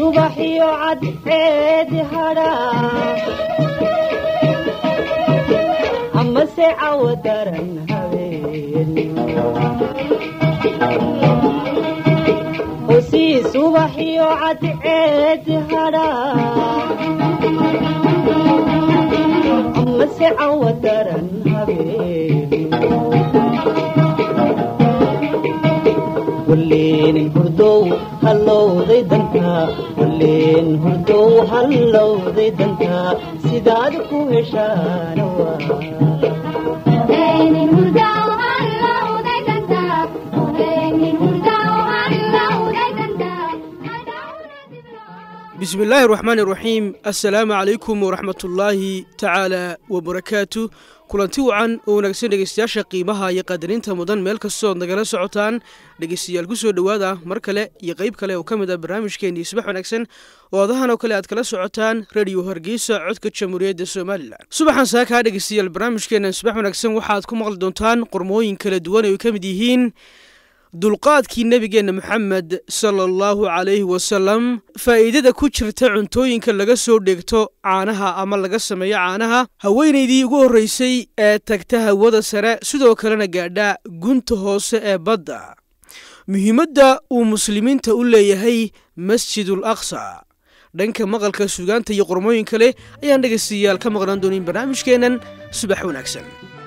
subaxiyo cadceedi hadhaa amase cawo daran habeen hosii subaxiyo cadceedi hadhaa amase cawo daran habeen waleeni hurdow hallowday dantaa waleen hurdow hallowday dantaa sidaad ku heshaana bismi illaahi raxmaan iraxiim assalaamu calaykum waraxmatullaahi tacaala wabarakaatu kulanti wacan oo wanaagsan dhegeystayaasha qiimaha iyo qadarinta mudan meel kastood nagala socotaan dhegeystayaal ku soo dhowaada mar kale iyo qayb kale oo ka mid ah barnaamijkeenii subax wanaagsan oo adahan oo kale aad kala socotaan rediyo hargeysa codka jamhuuriyadda somalilan subaxan saakaa dhegeystayaal barnaamijkeenan subax wanaagsan waxaad ku maqli doontaan qormooyin kala duwan ay ka mid yihiin dulqaadkii nebigeenna moxamed sala allahu calayhi wasalam faa'iidada ku jirta cuntooyinka laga soo dheegto caanaha ama laga sameeyo caanaha haweenaydii ugu horreysay ee tagta hawada sare sidoo kalena gaadha gunta hoose ee badda muhiimadda uu muslimiinta u leeyahay masjidul aqsa dhanka maqalka sugaanta iyo qormooyin kale ayaan dhegaystayaal ka maqnaan doonin barnaamijkeennan subax wanaagsan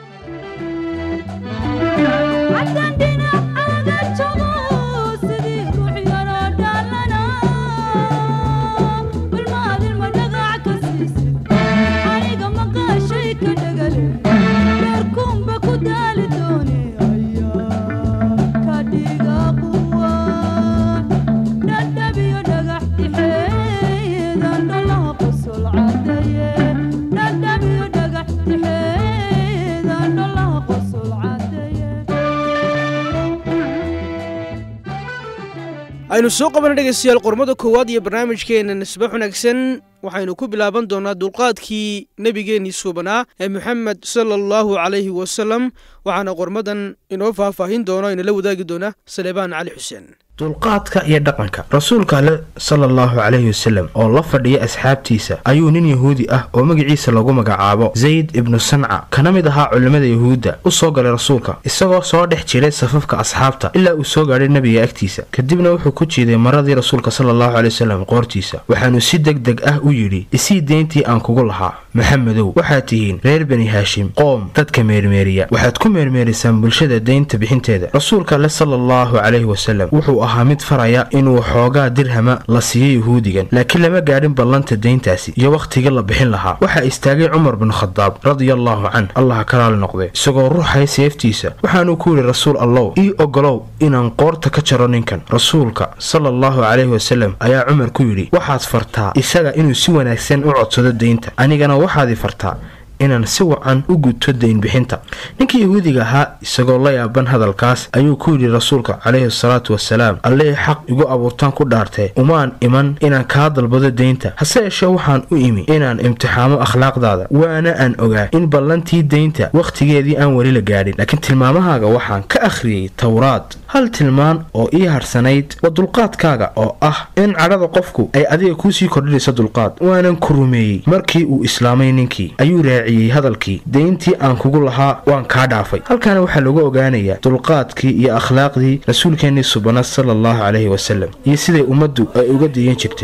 aynu soo qabana dhegaystayaal qormada koowaad iyo barnaamijkeena nisbax wanaagsan waxaynu ku bilaaban doonaa dulqaadkii nebigeennii suubanaa ee moxamed sala allahu calayhi wasalam waxaana qormadan inoo faahfaahin doona inala wadaagi doona saleebaan cali xuseen dulqaadka iyo dhaqanka rasuulka ale sala allahu calayhi wasalem oo la fadhiya asxaabtiisa ayuu nin yahuudi ah oo magaciisa lagu magacaabo zayd ibnu sanca kana mid ahaa culimmada yahuudda u soo galay rasuulka isagoo soo dhex jiray safafka asxaabta ilaa uu soo gaadhay nebiga agtiisa kadibna wuxuu ku jiiday maradii rasuulka sala allahu caley wasalam qoortiisa waxaanu si deg deg ah u yidhi isii deyntii aan kugu lahaa maxamedow waxaad tihiin reer bani haashim qoom dadka meermeeriya waxaad ku meermeerisaan bulshada deynta bixinteeda rasuulka ale sala allahu calayhi wasalam wuxuu ahaa mid faraya inuu xoogaa dirhama la siiyo yahuudigan laakiin lama gaadhin ballanta deyntaasi iyo wakhtigii la bixin lahaa waxaa istaagay cumar bin khadaab radiallaahu canh allaha ka raali noqday isagoo ruuxaya seeftiisa waxaanuu ku yidhi rasuul allow ii ogolow inaan qoorta ka jaro ninkan rasuulka sala allahu calayhi wasalam ayaa cumar ku yidhi waxaad fartaa isaga inuu si wanaagsan u codsado deynta anigana waxaadii fartaa inaan si wacan u guto daynbixinta ninkii yahuudiga ahaa isagoo la yaaban hadalkaas ayuu ku yidhi rasuulka calayhi salaatu wasalaam allihii xaq igu abuurtaan ku dhaartee umaan iman inaan kaa dalbado deynta hase yeeshee waxaan u imi inaan imtixaamo akhlaaqdaada waana aan ogaa in ballantii deynta wakhtigeedii aan weli la gaadhin laakiin tilmaamahaaga waxaan ka akhriyey towraad hal tilmaan oo ii harsanayd waa dulqaadkaaga oo ah in cadhada qofku ay adiga kuusii kordhinayso dulqaad waanan ku rumeeyey markii uu islaamay ninkii ayuu raaciyey hadalkii deyntii aan kugu lahaa waan kaa dhaafay halkaana waxaa lagu ogaanayaa dulqaadkii iyo akhlaaqdii rasuulkeennii subana sala allahu calayhi wasalam iyo siday ummaddu ay uga diyan jirtay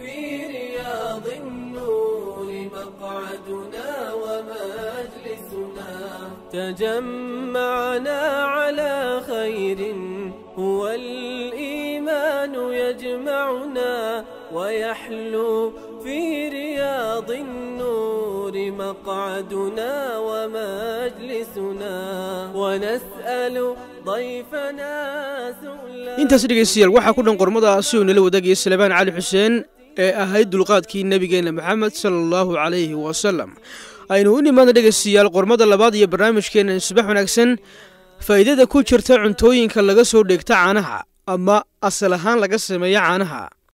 تجمعنا على خير هو الإيمان يجمعنا ويحلو في رياض النور مقعدنا ومجلسنا ونسأل ضيفنا سؤلا intaas dhegaystayaal waxaa ku dhan qormadaasi oo nala wadaagaya salebaan cali xuseen ee ahayd dulqaadkii nebigeenna maxamed sala allahu calayhi wasalam aynu u nimaadna dhegaystayaal qormada labaad iyo barnaamijkeenna subax wanaagsan faa'iidada ku jirta cuntooyinka laga soo dheegta caanaha ama asal ahaan laga sameeyo caanaha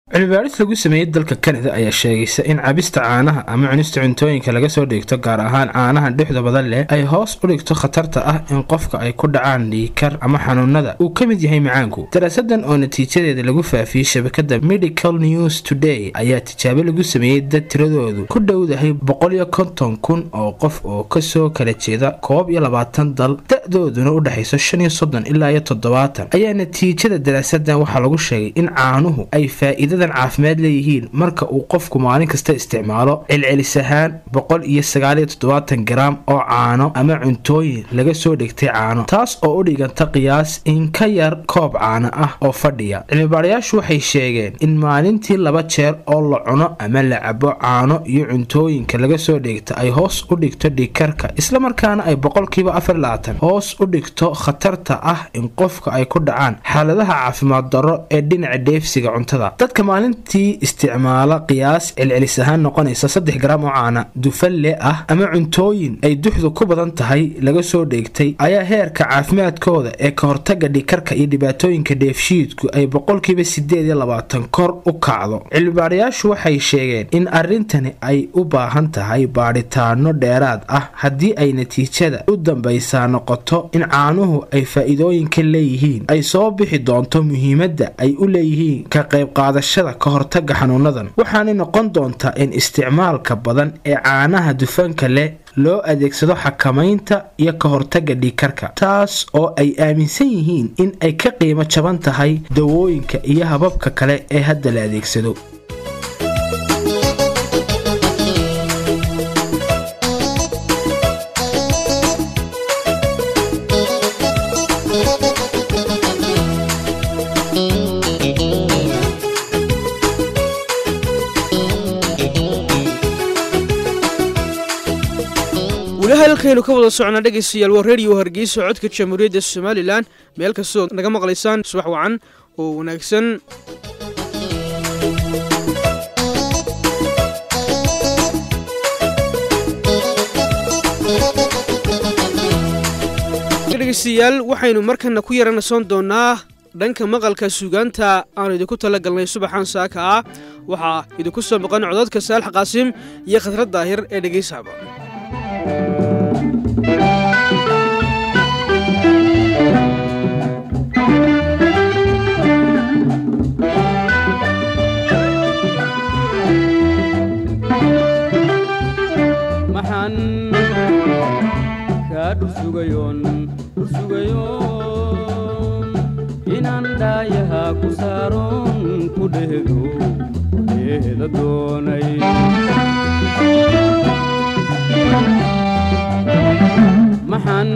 cilmibaaris lagu sameeyey dalka kanada ayaa sheegaysa in cabista caanaha ama cunista cuntooyinka laga soo dhigto gaar ahaan caanaha dhexda badan leh ay hoos u dhigto khatarta ah in qofka ay ku dhacaan dhiikar ama xanuunada uu ka mid yahay macaanku daraasadan oo natiijadeeda lagu faafiyey shabakada medical news today ayaa tijaabo lagu sameeyey dad tiradoodu ku dhowdahay boqol iyo konton kun oo qof oo kasoo kala jeeda koob iyo labaatan dal da-dooduna u dhexayso shan iyo soddon ilaa iyo toddobaatan ayaa natiijada daraasadan waxaa lagu sheegay in caanuhu ay faa-iida caafimaad leeyihiin marka uu qofku maalin kasta isticmaalo celcelis ahaan boqol iyo sagaaliyo toddobaatan garaam oo caano ama cuntooyin laga soo dhigtay caano taas oo u dhiganta qiyaas in ka yar koob caano ah oo fadhiya cilmibaarayaashu waxay sheegeen in maalintii laba jeer oo la cuno ama la cabo caano iyo cuntooyinka laga soo dhigta ay hoos u dhigto dhiikarka islamarkaana ay boqolkiiba afar labaatan hoos u dhigto khatarta ah in qofka ay ku dhacaan xaaladaha caafimaad darro ee dhinaca dheefsiga cuntada maalintii isticmaala qiyaas celcelis ahaan noqonaysa saddex garaam oo caana dufalle ah ama cuntooyin ay duxdu ku badan tahay laga soo dheegtay ayaa heerka caafimaadkooda ee ka hortaga dhikarka iyo dhibaatooyinka dheefshiidku ay boqolkiiba sideed iyo labaatan kor u kacdo cilmibaarayaashu waxay sheegeen in arrintani ay u baahan tahay baadhitaano dheeraad ah haddii ay natiijada u dambaysaa noqoto in caanuhu ay faa-iidooyinka leeyihiin ay soo bixi doonto muhiimadda ay u leeyihiin ka qayb qaadasha ka hortaga xanuunadan waxaanay noqon doontaa in isticmaalka badan ee caanaha dufanka leh loo adeegsado xakamaynta iyo ka hortaga dhiikarka taas oo ay aaminsan yihiin in ay ka qiimo jaban tahay dawooyinka iyo hababka kale ee hadda la adeegsado halkaynu ka wada socnaa dhegaystayaal waa reediyo hargeysa codka jamhuuriyadda somalilan meel kastoo naga maqlaysaan subax wacan oo wanaagsan dhegaystayaal waxaynu markana ku yaranasoon doonaa dhanka maqalka suugaanta aanu idinku tala galnay subaxan saaka ah waxaa idinku soo maqan codadka saalax qaasim iyo khadrad daahir ee dhegaysaaba maxaan kaa dhursugayoon dhursugayoon inaan dhaayaha ku saaroon ku dhehdo dheeda doonay maxaan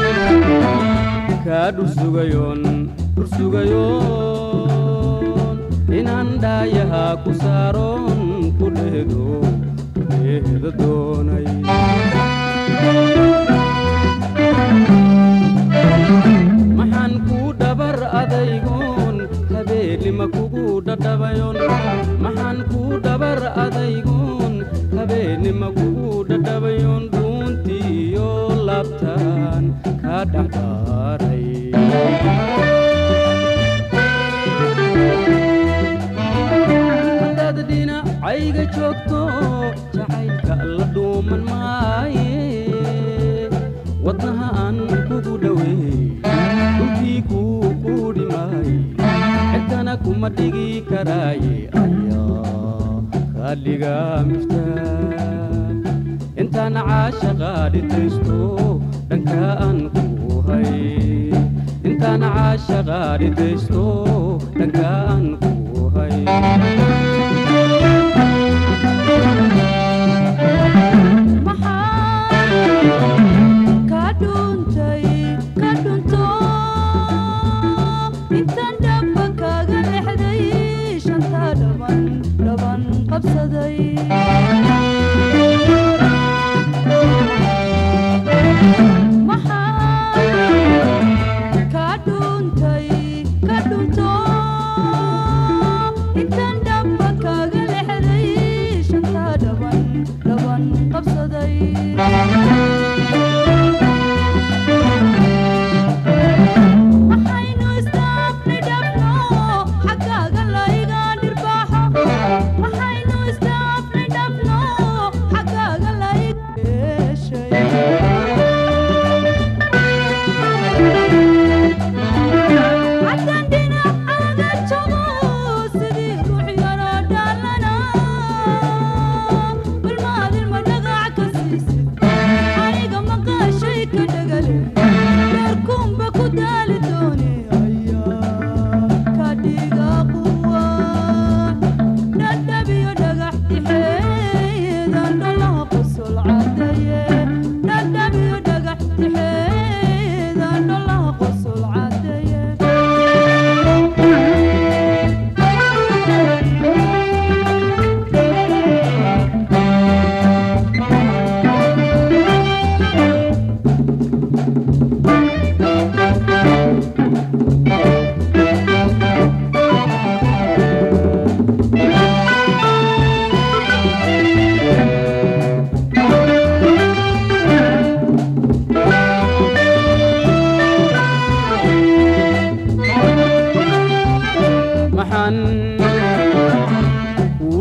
kaa dhursugayoon dhursugayoon inaan dhaayaha ku saaroon ku dhehdo dheeda doonay maxaan kuu dhabar adaygoon habeennima kugu dhadhabayon maxaan kuu dhabar adaygoon habeennima kugu dhadhabayon dhuuntiiyo labtaan kaa dhexdaaray hadaad dhinacayga joogto jacaylka la dhuuman maaye wadnaha aan kugu dhoweey dhulkii kuu quudhi maaye cidkana kuma dhigi karaaye ayaa kaadhiga miftaa intaan caashaqa dhitaysto dhanka aan ku hay intaan caashaqa dhitaysto dhanka aan ku hay waxaynu isdaafni dhabno xaggaaga layga dhirbaaxo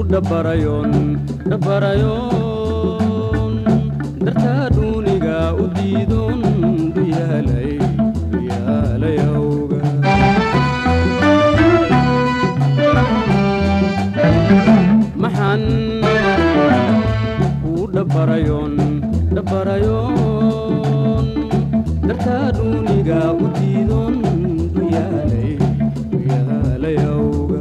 dhabarayoon dhabarayoon dartaa dhuuniga u diidoon duyaalay duyaalay awga maxaan kuu dhabarayoon dhabarayoon dartaa dhuuniga u diidoon duyaalay duyaalay awga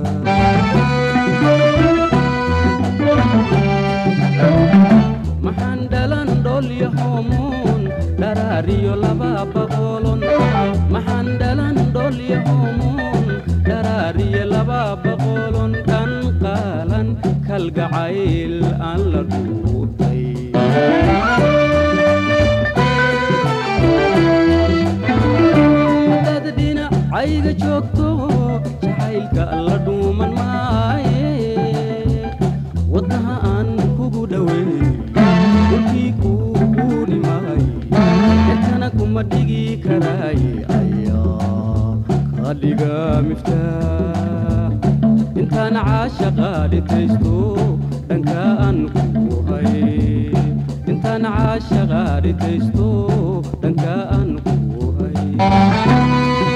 maxaan dhalan dhoolyo hoomoon dharaariyo laba boqolon maxaan dhalan dhoolyo hoomoon dharaariyo laba boqolon dhan qaalan kalgacayl aan la dhuutay haddaad dhinacayga joogto jacaylka la dhuuman maaye wadnaha aan kugu dhoweey dhulkii kuu quudhi maay cirkana kuma dhigi karaaye ayaa kaa dhiga miftaax intaan caashaqa dhitaysto dhanka aan kuu hay intaan caashaqa dhitaysto dhanka aan kuu hay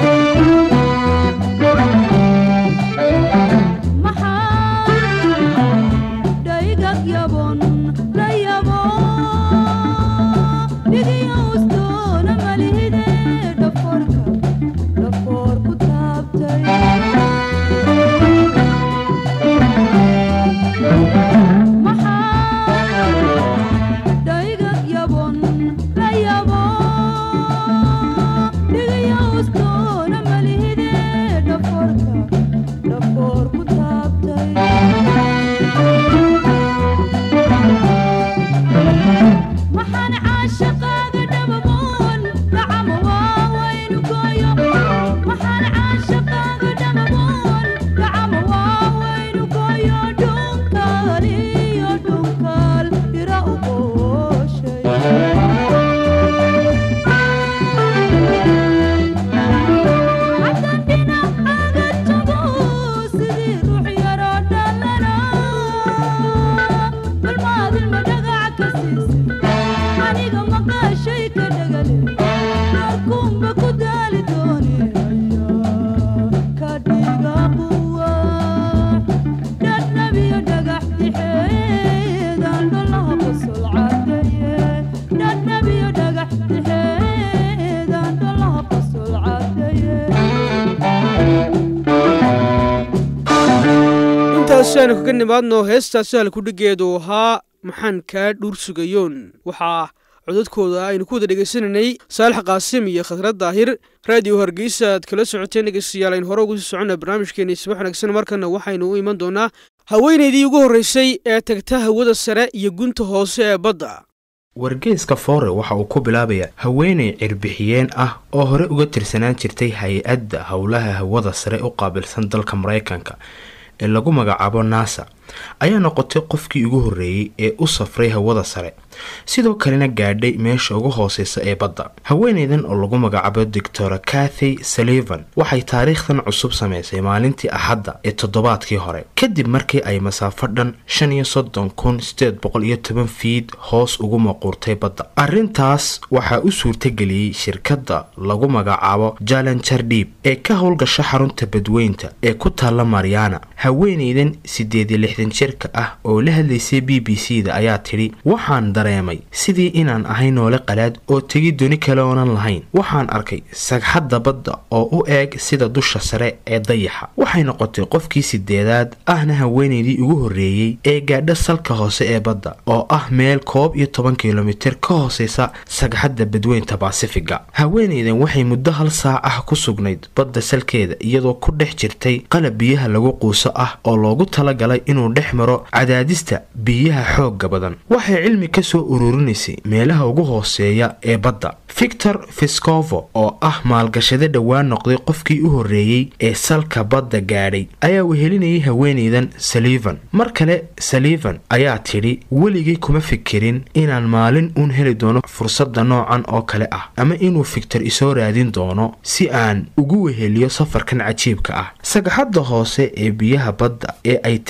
intaasi aanu kaga nimaadno heestaasi halkudhigeedu ahaa maxaan kaa dhuur sugayoon waxaa codadkooda aynu ku wada dhegaysanaynay saalax qaasim iyo khadrad daahir raadiyo hargeysa aad kala socoteen dhegeystayaal aynu hore ugu sii soconna barnaamijkeeni subax wanaagsan markana waxaynu u iman doonaa haweenaydii ugu horreysay ee tagta hawada sare iyo gunta hoose ee badda wargeeska foore waxa uu ku bilaabayaa haweenay cirbixiyeen ah oo hore uga tirsanaan jirtay hay-adda howlaha hawada sare u qaabilsan dalka maraykanka ee lagu magacaabo nasa ayaa noqotay qofkii ugu horreeyey ee u safray hawada sare sidoo kalena gaadhay meesha ugu hooseysa ee badda haweeneydan oo lagu magacaabo doctora cathy sullivan waxay taariikhdan cusub samaysay maalintii axadda ee toddobaadkii hore kadib markii ay masaafo dhan shan iyo soddon kun sideed boqol iyo toban fiid hoos ugu maquurtay badda arrintaas waxaa u suurtageliyey shirkadda lagu magacaabo jalanjar dhiib ee ka howlgasha xarunta badweynta ee ku taalla mariana haweeneydan sideed iyo lixdan jirka ah oo la hadlaysay b b c da ayaa tidhi waxaan dareemay sidii inaan ahay noole qalaad oo tegi doni kale oonan lahayn waxaan arkay sagxadda badda oo u eeg sida dusha sare ee dayaxa waxay noqotay qofkii sideedaad ahna haweeneydii ugu horreeyey ee gaadha salka hoose ee badda oo ah meel koob iyo toban kilomitir ka hooseysa sagxadda badweynta baasifiga haweeneydan waxay muddo hal saac ah ku sugnayd badda salkeeda iyadoo ku dhex jirtay qalab biyaha lagu quuso ah oo loogu talagalay inuu dhex maro cadaadista biyaha xoogga badan waxay cilmi ka soo ururinaysay meelaha ugu hooseeya ee badda victor fiscovo oo ah maalgashade dhowaan noqday qofkii u horreeyey ee salka badda gaadhay ayaa wehelinayay haweeneydan salivan mar kale salivan ayaa tidhi weligay kuma fikirin inaan maalin uun heli doono fursadda noocan oo kale ah ama inuu victor isoo raadin doono si aan ugu weheliyo safarkan cajiibka ah sagxadda hoose ee biyaha badda ee ay tegeen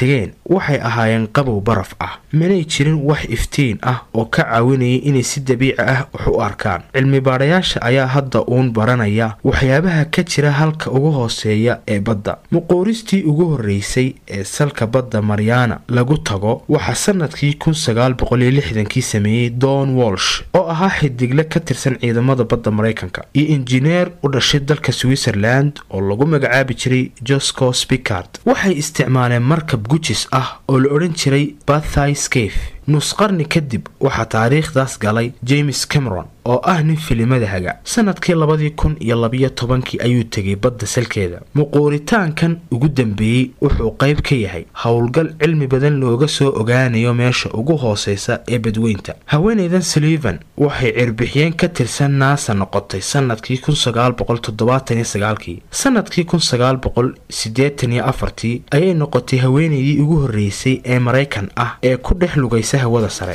waxay ahaayeen qabow baraf ah manay jirin wax iftiin ah oo ka caawinayay inay si dabiici ah wax u arkaan cilmi baadhayaasha ayaa hadda uun baranaya waxyaabaha ka jira halka ugu hooseeya ee badda muquuristii ugu horreysay ee salka badda maryaana lagu tago waxaa sanadkii kun sagaal boqol iyo lixdankii sameeyey don walsh oo ahaa xidigle ka tirsan ciidamada badda maraykanka iyo injineer u dhashay dalka switzerland oo lagu magacaabi jiray josco spicard waxay isticmaaleen markab gujis ah oo la odhan jiray bathay scafe nus qarni kadib waxaa taariikhdaas galay james cameron oo ah nin filimada haga sanadkii labadii kun iyo labiyo tobankii ayuu tegay badda salkeeda muquuritaankan ugu dambeeyey wuxuu qayb ka yahay howlgal cilmi badan looga soo ogaanayo meesha ugu hooseysa ee badweynta haweeneydan sullivan waxay cirbixiyeen ka tirsan naasa noqotay sanadkii kun sagaal boqol toddobaatan iyo sagaalkii sanadkii kun sagaal boqol siddeetan iyo afartii ayay noqotay haweeneydii ugu horreysay ee maraykan ah ee ku dhex lugaysa hawada sare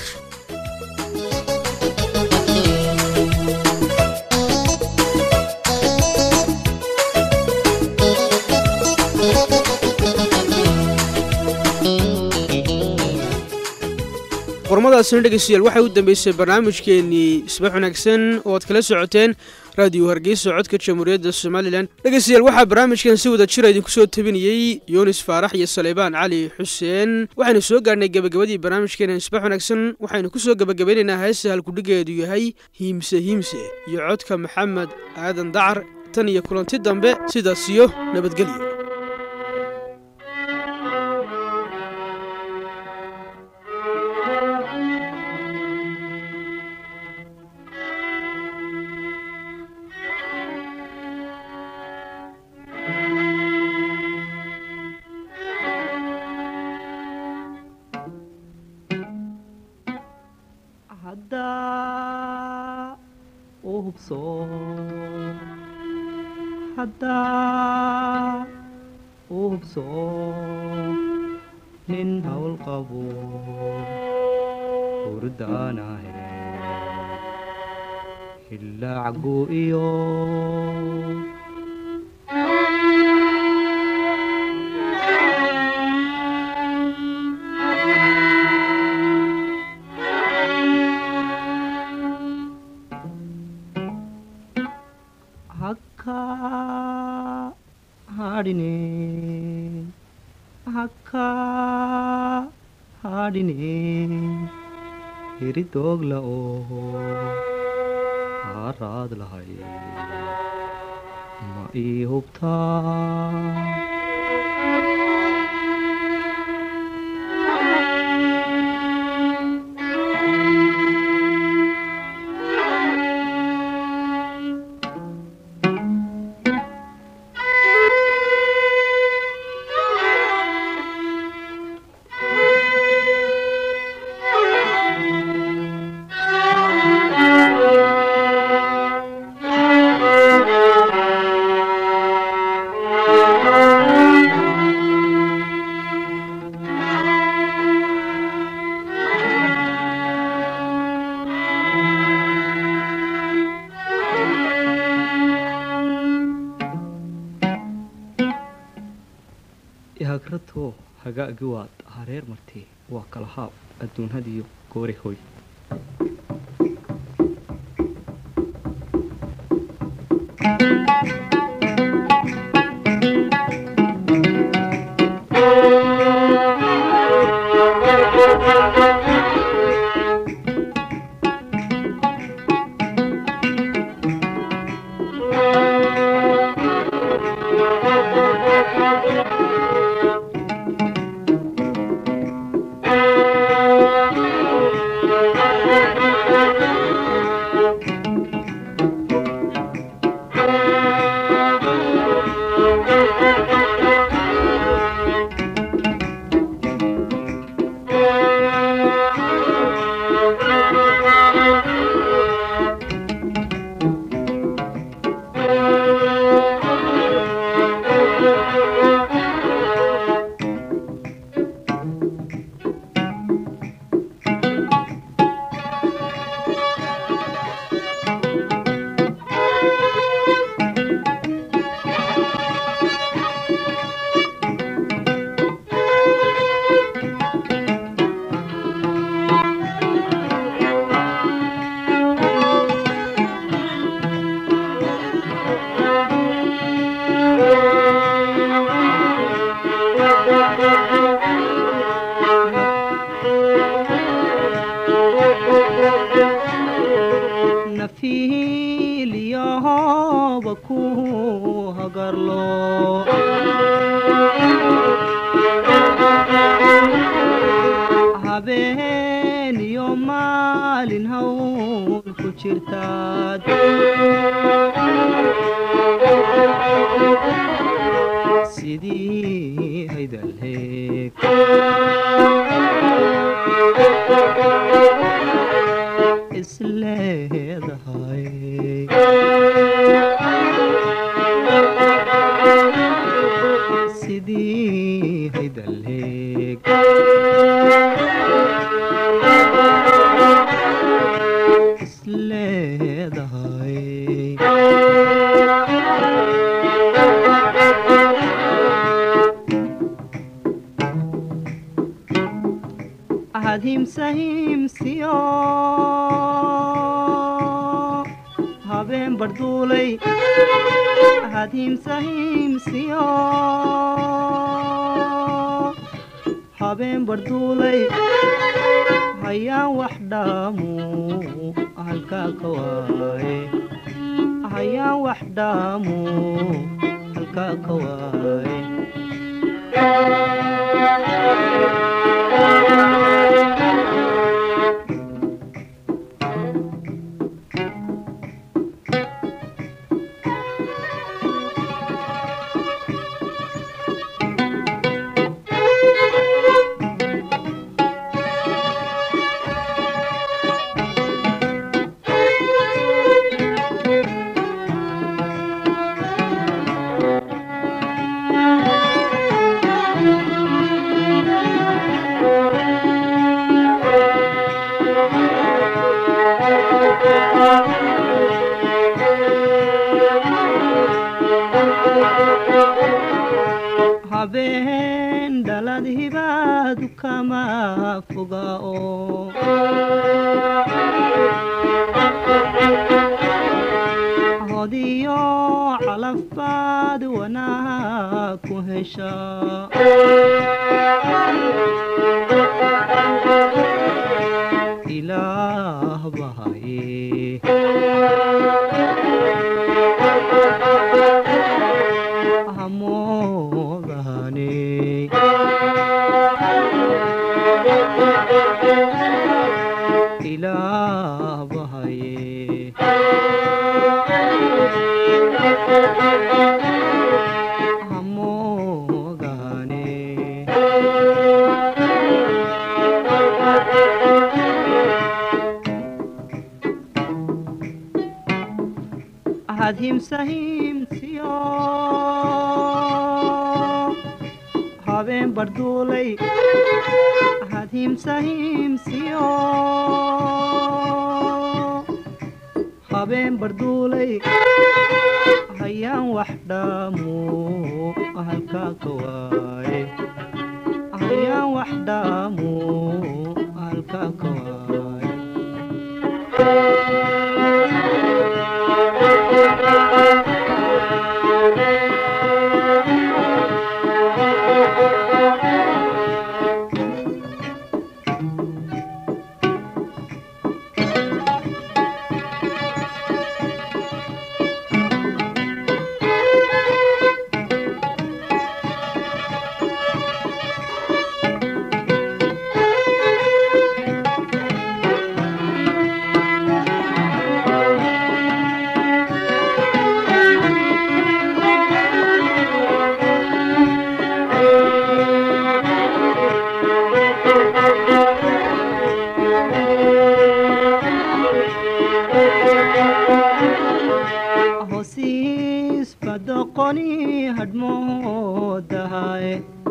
qormadaasina dhegeystayaal waxay u dambeysay barnaamijkeenii isbax wanaagsan oo aad kala socoteen raadiyo hargeysa codka jamhuuriyadda somalilan dhegeystayaal waxaa barnaamijkan si wada jira idinku soo tabinayey yunis faarax iyo saleybaan cali xuseen waxaynu soo gaarhnay gebagabadii barnaamijkeena isbax wanaagsan waxaynu ku soo gebagabeynaynaa heesta halkudhigeedu yahay hiimse hiimse iyo codka maxamed aadan dacar tan iyo kulanti dambe sidaas iyo nabadgelyo haddaa u hubso haddaa u hubso nin hawl qabo hurdaanahe hillaacagu iyo hakka ಹಾಡಿನೇ ಅಕ್ಕ ಹಾಡಿನೇ ಹಿರಿದೋಗ್ಲ ಓ ಹಾರಾದ್ಲ ಹೈ ಮ ಈ ಹುಬ್ತಾ ihagrato hagaagi waad hareer martee waa kala haab adduunhadiyo goori hoy Thank you. nafiiliyahoba ku hagarlo habeen iyo maalin hawl ku jirtaad sidii haydalheeg isleedahay sidii haydalheeg isleedahay ahadhimsa himsiyo habeen barduulay ahadhimsa himsiyo habeen barduulay hayaan wax dhaamu halkaa ka waaye hayaan wax dhaamu halkaa ka waaye habeen dhalad hibaadu kama foga oo hodiyo calafbaad wanaag ku hesha ilaah bahaye hamoodane ilaah bahaye hamoodane ahadhimsa himsiyo habeen barduulay ahadhimsa himsiyo habeen barduulay hayaan wax dhaamu halkaa ka waaye hayaan wax dhaamu halkaa ka waaye hosiis badoqoni hadhmoodahaye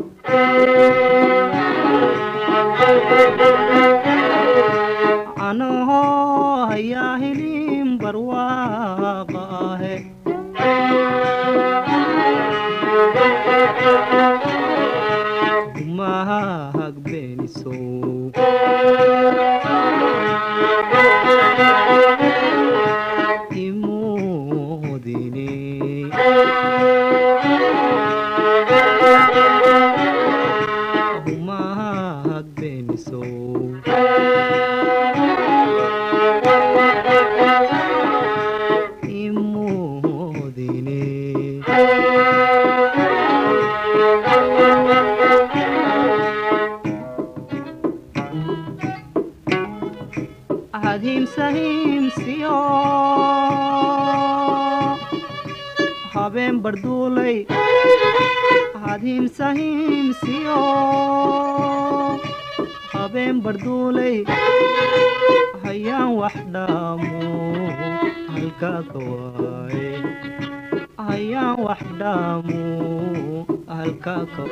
anoho hayaa hilin barwaaqa ahe umahag beenisow imudine umahag beenisow imoodine ahadhiimsa hiimsiyo habeen barduulay ahadhiimsa hiimsiyo habeen barduulay hayaan wax dhaamo halkaa ka waaye hayaan wax dhaamo halkaa ka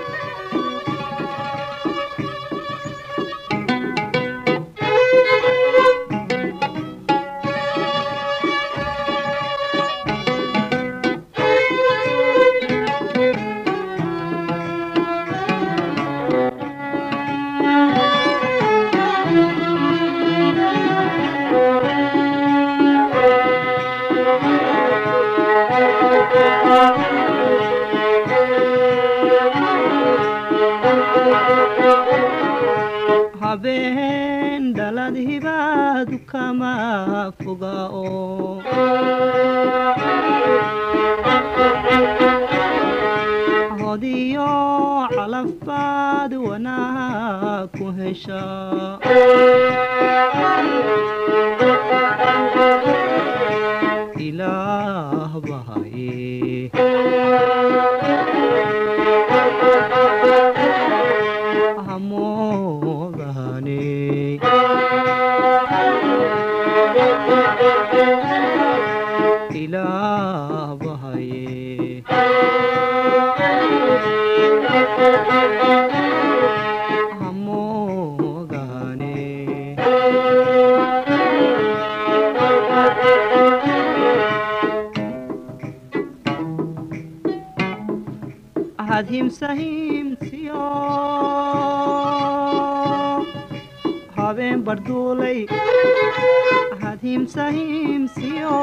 habeen dhalad hibaadu kama foga oo hodiyo calafbaad wanaag ku hesha ilaah bahaye hamoodahane ilaah bahaye hamoodahane ahadhimsa himsiyo habeen barduulay ahadhimsa himsiyo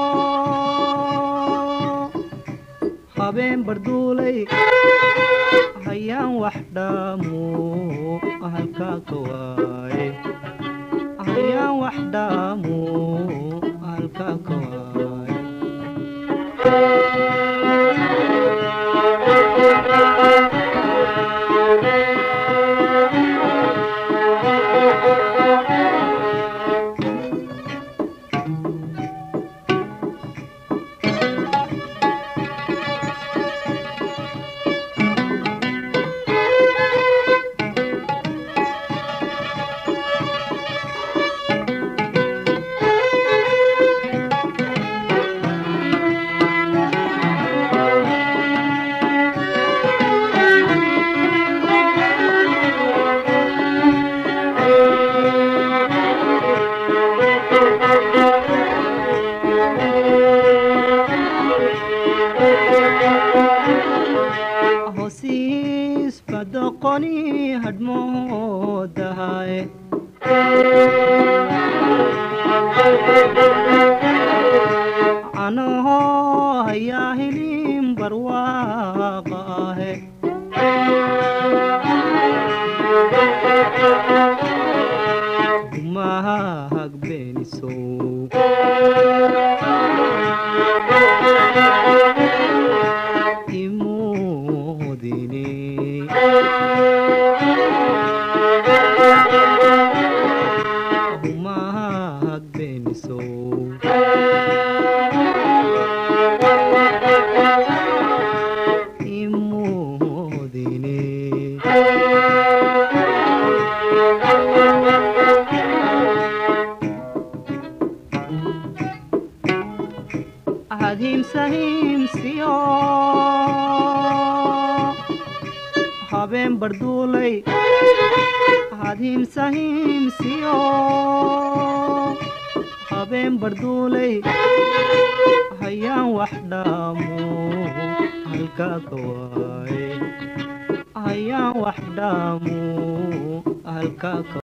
habeen barduulay hayaan wax dhaamo halkaa ka waaye hayaan wax dhaamo halkaa ka waaye hosiis badoqoni hadhmoodahaye canoho hayaa hilin barwaaqa ahe umahag beenisow imoodine umahag beenisow imoodine ahadhimsa himsiyo habeen barduulay ahadhimsa himsiyo habeen barduulay hayaan wax dhaamo halkaa ka waaye hayaan wax dhaamo halkaa ka